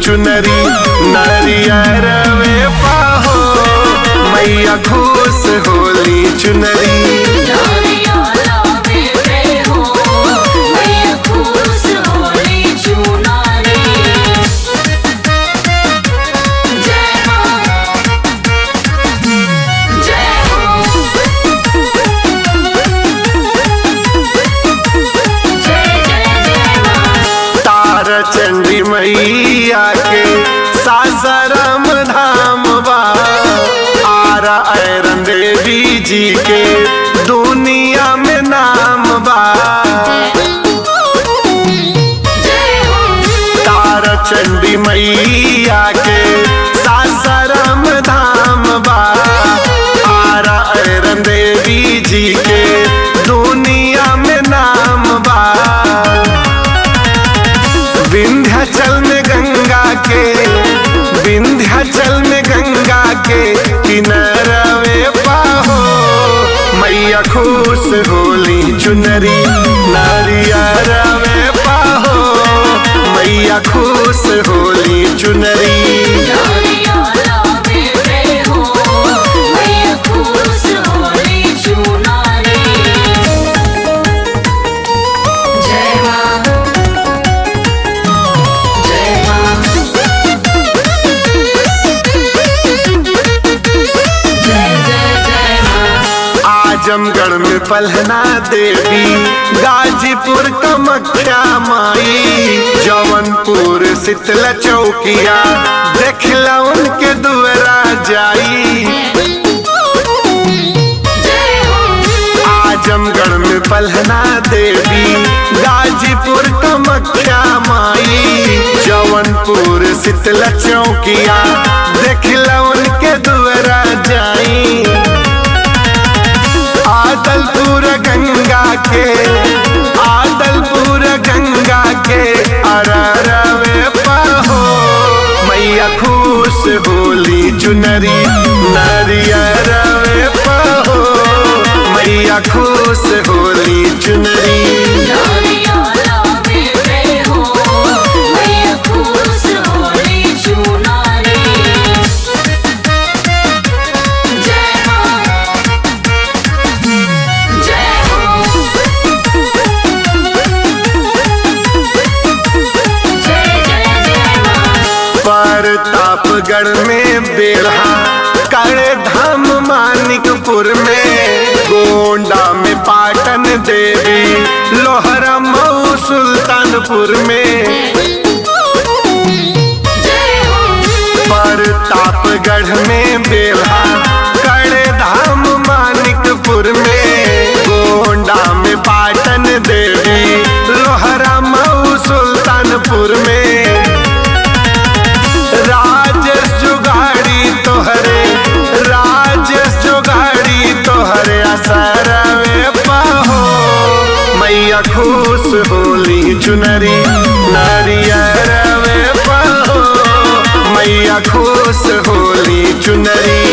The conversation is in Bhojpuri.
चुनरी नरियरवे पाहो मैया खुश होली चुनरी नारियाला में हो मैया खुश होली चुनारी जय मां जय हो जय जय जय मां तार चंडी मैया के सासरम धाम बा आरा ऐरन देवी जी के दुनिया में नाम बा जय हो तार चंडी मैया के सासरम धाम बा आरा ऐरन देवी जी के दुनिया में नाम बा विंध्याचल में गंगा के विंध्याचल में गंगा के किनारवे पाहो मैया खुश होली चुनरी नारियरवे पाहो मैया खुश होली चुनरी नारियाला में हो मैया खुश होली चुनारी जय मां जय मां जय जय जय मां आजमगढ़ में पलहना देवी गाजीपुर कमख्या माई जौनपुर शीतला चौकिया देखला उनके दुआरा जाई जय हो आजमगढ़ में पलहना देवी गाजीपुर कमख्या माई जौनपुर शीतला चौकिया देखला उनके दुआरा जाई आदलपुर गंगा के आदलपुर गंगा के अररवे पाहो मैया खुश होली चुनरी नरियरवे पाहो मैया खुश होली चुनरी नारियाला में हो मैया खुश होली चुनारी जय मां जय हो जय जय जय मां प्रतापगढ़ में बेढ़ा करे धाम मानिकपुर में गोंडा में पाटन देवी लोहरा मऊ सुल्तानपुर में जय हो प्रतापगढ़ में बेढ़ा करे धाम मानिकपुर में गोंडा में पाटन देवी लोहरा मऊ सुल्तानपुर में राजेश जुगाड़ी तोहरे राजेश जुगाड़ी तोहरे असरवे पाहो मैया खुश होली चुनरी नारियरवे पाहो मैया खुश होली चुनरी